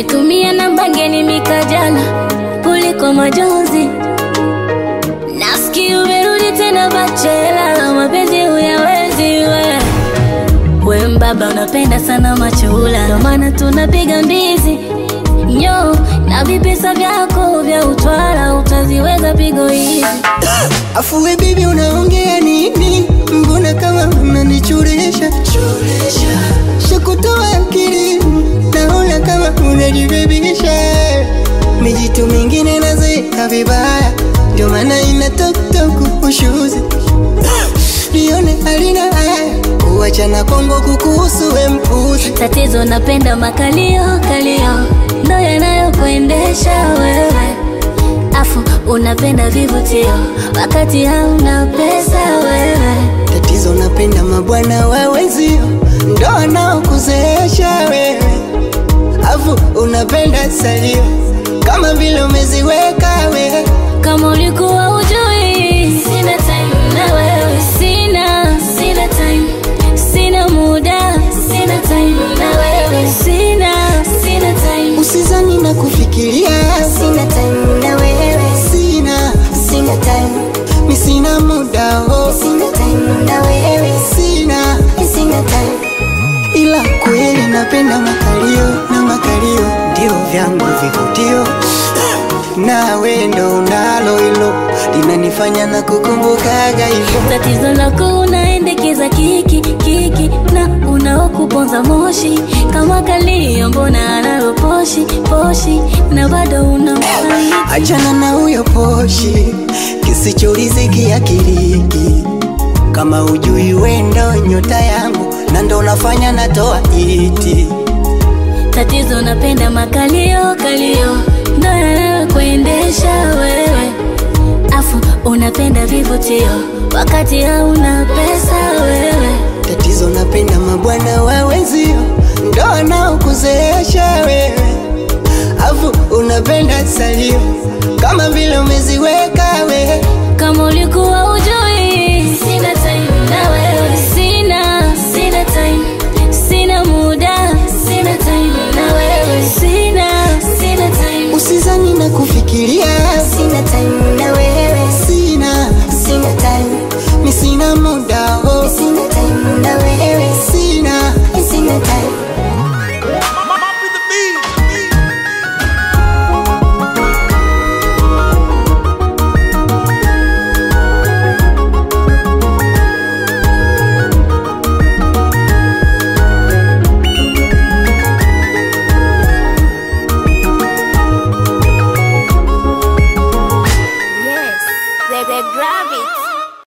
Ungenitumia namba ngeni mikajana kuliko majonzi. Nasikia umerudi tena bachela, mapenzi huyawezi we. We mbaba unapenda sana machula, ndo maana tunapiga mbizi nyo na vipesa vyako vya utwala, utaziweza pigo hizi. Afu we bibi unaongea nini? Mbona kama unanichuresha shakutoa akili, naona kama unajibebisha. Mijitu mingine nazeeka vibaya, ndio maana ina toktok ushuzi nione halina haya kuachana Kongo kukuhusu we mpuzi Tatizo napenda makalio kalio, ndo yanayokuendesha wewe. Afu unapenda vivutio wakati hauna pesa wewe. Tatizo napenda mabwana wa wenzio ndo wanaokuzeesha wewe, afu unapenda salio kama vile umeziweka wewe. Kama ulikuwa ujui, sina time na wewe, sina sina time, sina muda, sina time na wewe, sina sina time. Usizani na kufikiria, Sina time na wewe, sina sina time, mi sina muda oh, sina time na wewe, sina sina time. ila kweli napenda makalio na makalio ndio vyangu vivutio, nawe ndo unalo hilo linanifanya na kukumbukaga hivyo. Tatizo lako unaendekeza kiki kiki na unaokuponza moshi kama kalio, mbona analo poshi poshi na bado unamfariji. Achana na huyo poshi kisichoriziki akiliki, kama ujui wendo nyota yangu na ndo unafanya natoa iti. Tatizo napenda makalio kalio, ndo yanayokuendesha wewe. Afu unapenda vivutio wakati hauna pesa wewe. Tatizo napenda mabwana wa wenzio ndo wanaokuzeesha wewe, afu unapenda salio kama vile umeziweka wewe. Kama ulikuwa ujui, sina time na wewe, sina sina time, sina muda, sina time na wewe, sina sina time. Usizani na kufikiria, Sina time